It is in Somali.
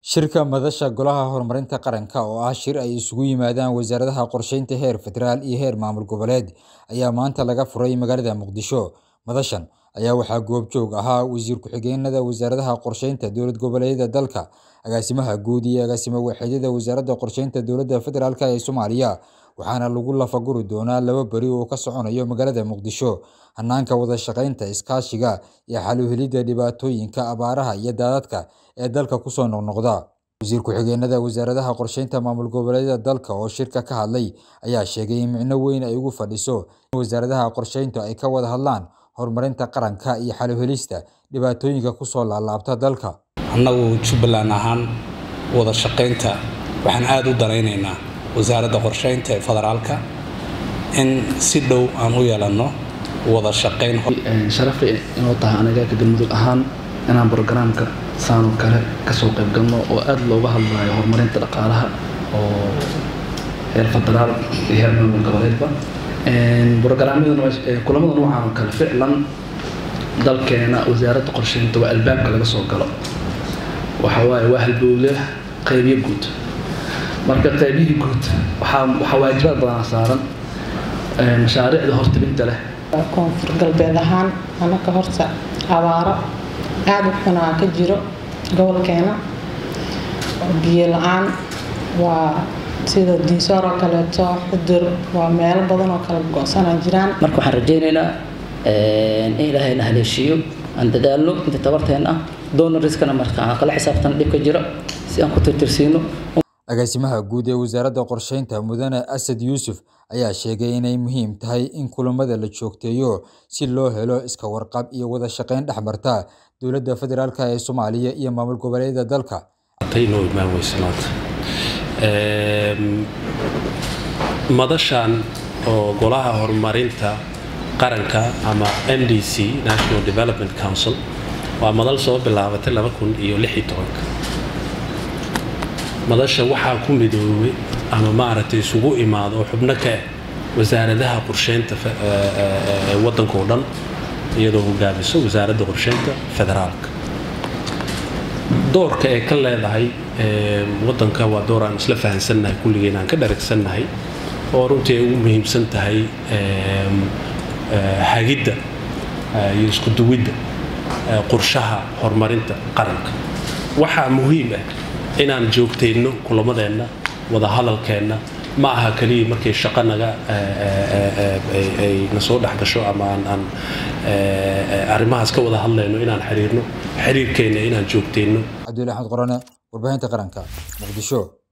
Shirka Madasha Golaha Horumarinta Qaranka oo ah shir ay isugu yimaadaan wasaaradaha qorsheynta heer federaal iyo heer maamul goboleed ayaa maanta laga furay magaalada Muqdisho. Madashan ayaa waxaa goobjoog ahaa wasiir ku-xigeenada wasaaradaha qorsheynta dowlad goboleedyada dalka, agaasimaha guud iyo agaasimo waaxeedyada wasaaradda qorsheynta dowladda federaalk ee Soomaaliya, waxaana lagu lafaguri doonaa laba beri oo ka soconayo magaalada Muqdisho, hanaanka wada shaqeynta, iskaashiga, iyo xal u helidda dhibaatooyinka abaaraha iyo daadadka ee dalka ku soo noqnoqda. Wasiir ku-xigeenada wasaaradaha qorsheynta maamul goboleedyada dalka oo shirka ka hadlay ayaa sheegay in micno weyn ay ugu fadhiso in wasaaradaha qorsheyntu ay ka wada hadlaan horumarinta qaranka iyo xal u helista dhibaatooyinka ku soo laalaabta dalka. annagu jubbaland ahaan wada shaqaynta waxaan aada u danaynaynaa wasaaradda qorsheynta ee federaalka in si dhow aan u yeelanno wada shaqayn sharafay inoo tahay aniga ka galmudug ahaan inaan brogaraamka saanoo kale kasoo qayb galno oo aada looga hadlayo horumarinta dhaqaalaha oo heer federaal iyo heer maamul goboleedba brogaraamyada kulamada noocan oo kale ficlan dalkeena wasaaradda qorsheynta waa albaabka laga soo galo waxa waaye waa halbowle qaybyo guud marka qaybihii guud waxaa waxaa waajibaad badanaa saaran mashaariicda hortibinta leh koonfur galbeed ahaan anaka horta abaaro aada u xunaa ka jiro gobolkeena biyo la-aan waa sida diisoor oo kaleeto xudur waa meelo badan oo kala go-sanaa jiraan marka waxaan rajaynaynaa in ilaahayna haleeshiiyo aan dadaalno inta tabarteen ah donoriskana marka aan kala xisaabtana dhibka jiro si aan ku tirtirsiino agaasimaha guud ee wasaaradda qorsheynta mudane asad yuusuf ayaa sheegay inay muhiim tahay in kulamada la joogteeyo si loo helo iska warqab iyo wada shaqeyn dhex marta dowladda federaalk ee soomaaliya iyo maamul goboleedyada dalka inoo imaan weyse maanta madashan oo golaha horumarinta qaranka ama n d c national development council waa madal soo bilaabatay laba kun iyo lix iyo tobanka madasha waxaa ku midoobay ama maaragtay isugu imaado oo xubno ka ah wasaaradaha qorsheynta waddanka oo dhan iyadoo hogaamiso wasaaradda qorsheynta federaalka doorka ay ka leedahay waddanka waa door aan isla fahansannahay kulligeen aan ka dharagsannahay oo runtii ay ugu muhiimsan tahay hagidda iyo isku duwidda qorshaha horumarinta qaranka waxaa muhiim ah inaan joogtayno kulamadeenna wada hadalkeenna ma aha keliya markay shaqo naga ay na soo dhex gasho ama aan aan arrimahaas ka wada hadlayno inaan xiriirno xiriirkeenna inaan joogtayno cabdulli axmed qorane warbaahinta qaranka muqdisho